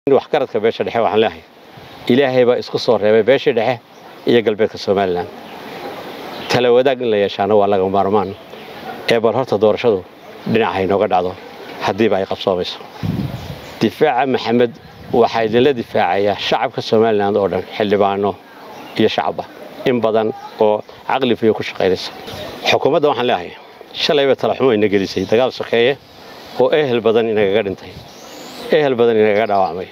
waxgaradka beesha dhexe waxaan leeyahay ilaahay baa isku soo reebay beeshii dhexe iyo galbeedka somalilan tala wadaag in la yeeshaana waa laga maarmaan ee bal horta doorashadu dhinaca haynooga dhacdo haddiiba ay qabsoomayso difaaca maxamed waxaa idinla difaacayaa shacabka somalilan oo dhan xildhibaano iyo shacabba in badan oo caqli fiyo ku shaqaynaysa xukuumadda waxaan leeyahay shalayba talaxumo ina gelisay dagaal sokeeye oo ehel badan inagaga dhintay ehel badan inagaga dhaawacmay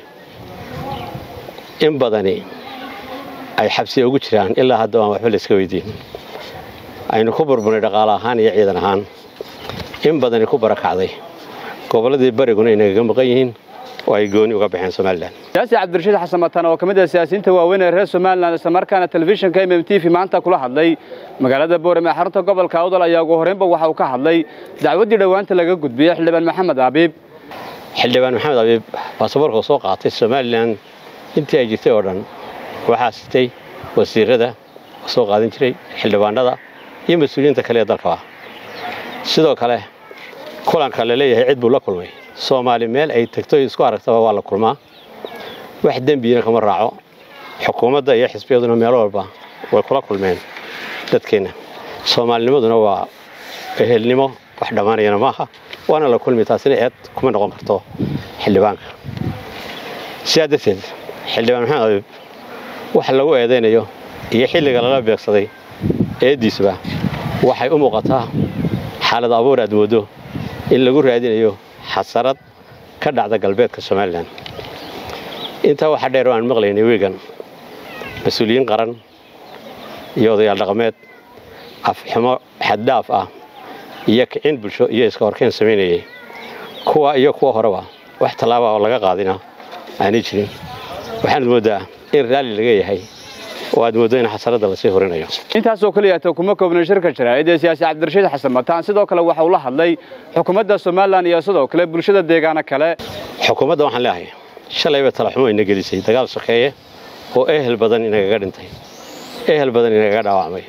in badani ay xabsiya ugu jiraan ilaa hadda aan waxba layska weydiin aynu ku burburnay dhaqaale ahaan iyo ciidan ahaan in badani ku barakacday gobolladii bariguna inagaga maqan yihiin oo ay gooni uga baxeen somalilan siyaasi cabdirashiid xasan matan oo ka mid ah siyaasiyiinta waaweyn ee reer somalilan islamarkaana telefishinka mm t v maanta kula hadlay magaalada boorame xarunta gobolka awdal ayaa ugu horreynba waxa uu ka hadlay dacwaddii dhowaanta laga gudbiyey xildhibaan maxamed abiib xildhibaan maxamed abiib baasaboorka soo qaatay somalilan intii ay jirtay oo dhan waxaa sitay wasiirada soo qaadan jiray xildhibaanada iyo mas-uuliyiinta kale ee dalkaba sidoo kale kulanka la leeyahay cid buu la kulmay soomaali meel ay tagto isku aragtaba waa la kulmaa wax dembiyina kama raaco xukuumadda iyo xisbiyaduna meel walba way kula kulmeen dadkeenna soomaalinimaduna waa ehelnimo wax dhammaanayana maaha waana la kulmi taasina eed kuma noqon karto xildhibaanka sidaa darteed xildhibaan maxamed abiib waxa lagu eedaynayo iyo xilliga lala beegsaday eeddiisuba waxay u muuqataa xaalad abuur aad moodo in lagu raadinayo xasarad ka dhacda galbeedka somalilan intaa waxaa dheer oo aan maqlaynay wiigan mas-uuliyiin qaran iyo odayaal dhaqameed afxumo xaddhaaf ah iyo kicin bulsho iyo iska horkeen samaynayay kuwa iyo kuwa horeba wax tallaaba oo laga qaadina aanay jirin waxaanad mooddaa in raalli laga yahay oo aad mooddo in xasaradda lasii horinayo intaasoo keliyaata kuma koobna shirka jaraa'id ee siyaasi cabdirashiid xasan mataan sidoo kale waxa uu la hadlay xukuumadda somalilan iyo sidoo kale bulshada deegaano kale xukuumadda waxaan leeyahay shalayba talaxumo ina gelisay dagaal sokeeye oo ehel badan inagaga dhintay ehel badan inagaga dhaawacmay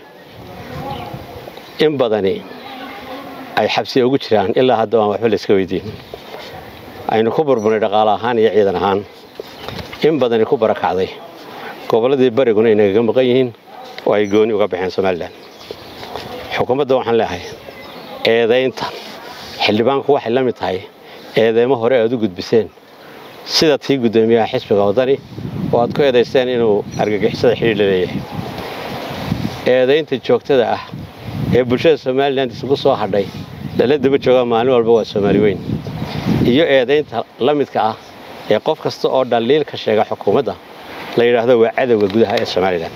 in badani ay xabsiya ugu jiraan ilaa hadda aan waxba layska weydiin aynu ku burburnay dhaqaale ahaan iyo ciidan ahaan in badani ku barakacday gobolladii bariguna inagaga maqan yihiin oo ay gooni uga baxeen somalilan xukuumadda waxaan leeyahay eedaynta xildhibaanku waxay la mid tahay eedeymo hore aad u gudbiseen sida tii guddoomiyaha xisbiga waddani oo aad ku eedaysteen inuu argagixisada xidhiir la leeyahay eedaynta joogtada ah ee bulshada somalilan isugu soo hadhay lala daba jooga maalin walba waa soomaali weyn iyo eedaynta la midka ah ee qof kasta oo dhaliil ka sheega xukuumadda la yidhaahdo waa cadowga gudaha ee somalilan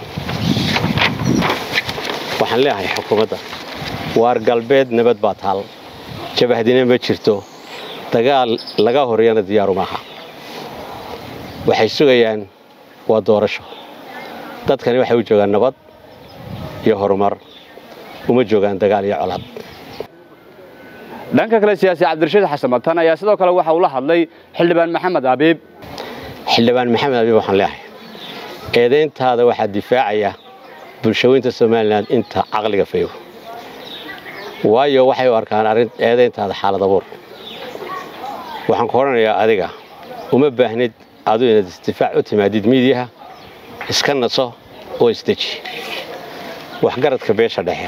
waxaan leeyahay xukuumadda waar galbeed nabad baa taal jabahdina ma jirto dagaal laga horeyana diyaaru maaha waxay sugayaan waa doorasho dadkani waxay u joogaan nabad iyo horumar uma joogaan dagaal iyo colaad dhanka kale siyaasi cabdirashiid xasan matan ayaa sidoo kale waxa uu la hadlay xildhibaan maxamed abiib xildhibaan maxamed abiib waxaan leeyahay eedayntaada waxaa difaacaya bulshaweynta somalilan inta caqliga fayow waayo waxay u arkaan arrin eedayntaada xaalad abuur waxaan ku odhanayaa adiga uma baahnid adu inaad isdifaac u timaadid miidiyaha iska naso oo isdeji waxgaradka beesha dhexe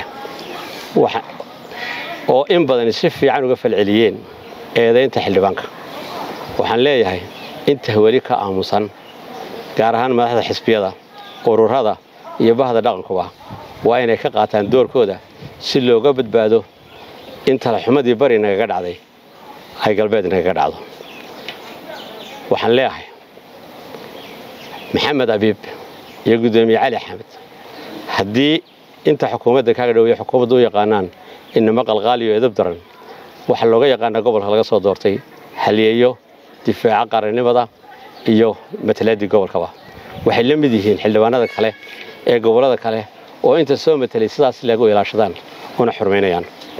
oo in badani si fiican uga falceliyeen eedaynta xildhibaanka waxaan leeyahay inta weli ka aamusan gaar ahaan madaxda xisbiyada ururada iyo bahda dhaqankuba waa inay ka qaataan doorkooda si looga badbaado in talaxumadii bari nagaga dhacday ay galbeed nagaga dhacdo waxaan leeyahay maxamed abiib iyo guddoomiye cali axmed haddii inta xukuumadda kaaga dhowaya xukuumadda u yaqaanaan inama qalqaaliyo edab daran waxaa looga yaqaanaa gobolka laga soo doortay haliyeeyo difaaca qarannimada iyo matalaadii gobolkaba waxay la mid yihiin xildhibaanada kale ee gobollada kale oo inta soo matelay sidaas lagu ilaashadaan una xurmaynayaan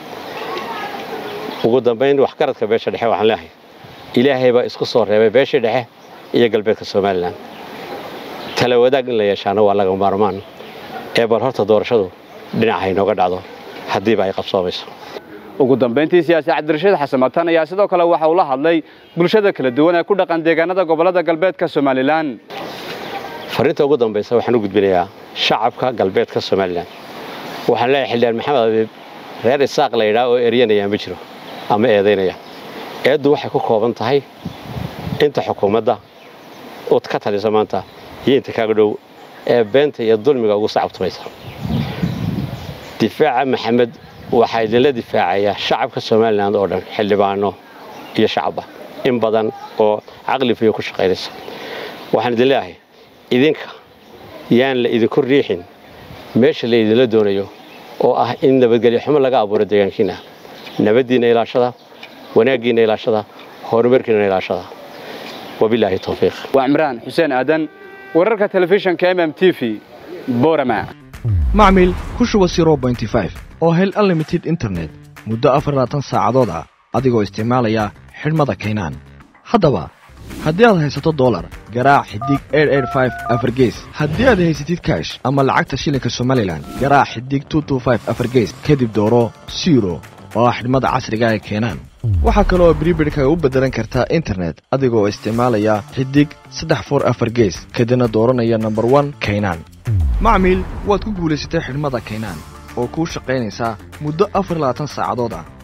ugu dambayn waxgaradka beesha dhexe waxaan leeyahay ilaahay baa isku soo reebay beeshii dhexe iyo galbeedka somalilan tala wadaag in la yeeshaana waa laga maarmaan ee bal horta doorashadu dhinaca haynooga dhacdo haddiiba ay qabsoomayso ugu dambayntii siyaasi cabdirashiid xasan matan ayaa sidoo kale waxa uu la hadlay bulshada kala duwan ee ku dhaqan deegaanada gobollada galbeedka somalilan fariinta ugu dambaysa waxaan u gudbinayaa shacabka galbeedka somalilan waxaan leeyahay xildhibaan maxamed abiib reer isaaq la yidhaah oo eryanaya ma jiro ama eedaynaya eeddu waxay ku kooban tahay inta xukuumadda ood ka talisa maanta iyo inta kaaga dhow ee beenta iyo dulmiga ugu sacabtumaysa difaaca maxamed waxaa idinla difaacayaa shacabka somalilan oo dhan xildhibaano iyo shacabba in badan oo caqli fiyo ku shaqaynaysa waxaan idin leeyahay idinka yaan la idinku riixin meesha la idinla doonayo oo ah in nabadgelyo xumo laga abuuro deegaankiina nabaddiinna ilaashada wanaaggiinna ilaashada horumarkiina ilaashada wabilaahi towfiiq waa cimraan xuseen aadan wararka telefishinka mm t v borama macmil ku shuba oo hel unlimited internet muddo afarlaatan saacadood ah adigoo isticmaalaya xidhmada kaynaan haddaba haddii aad haysato dolar garaac xidig afargees haddii aad haysatid kaash ama lacagta shilinka somalilan garaac xidig afargees kadib dooro siro oo ah xidhmada casriga ee keenaan waxaa kaleoo bribirhkaga u beddelan kartaa internet adigoo isticmaalaya xidig saddex for afar gees kadibna dooranaya nomber one kaynaan macmiil waad ku guulaysatay xidhmada kaynaan oo kuu shaqaynaysaa muddo afar labaatan saacadood ah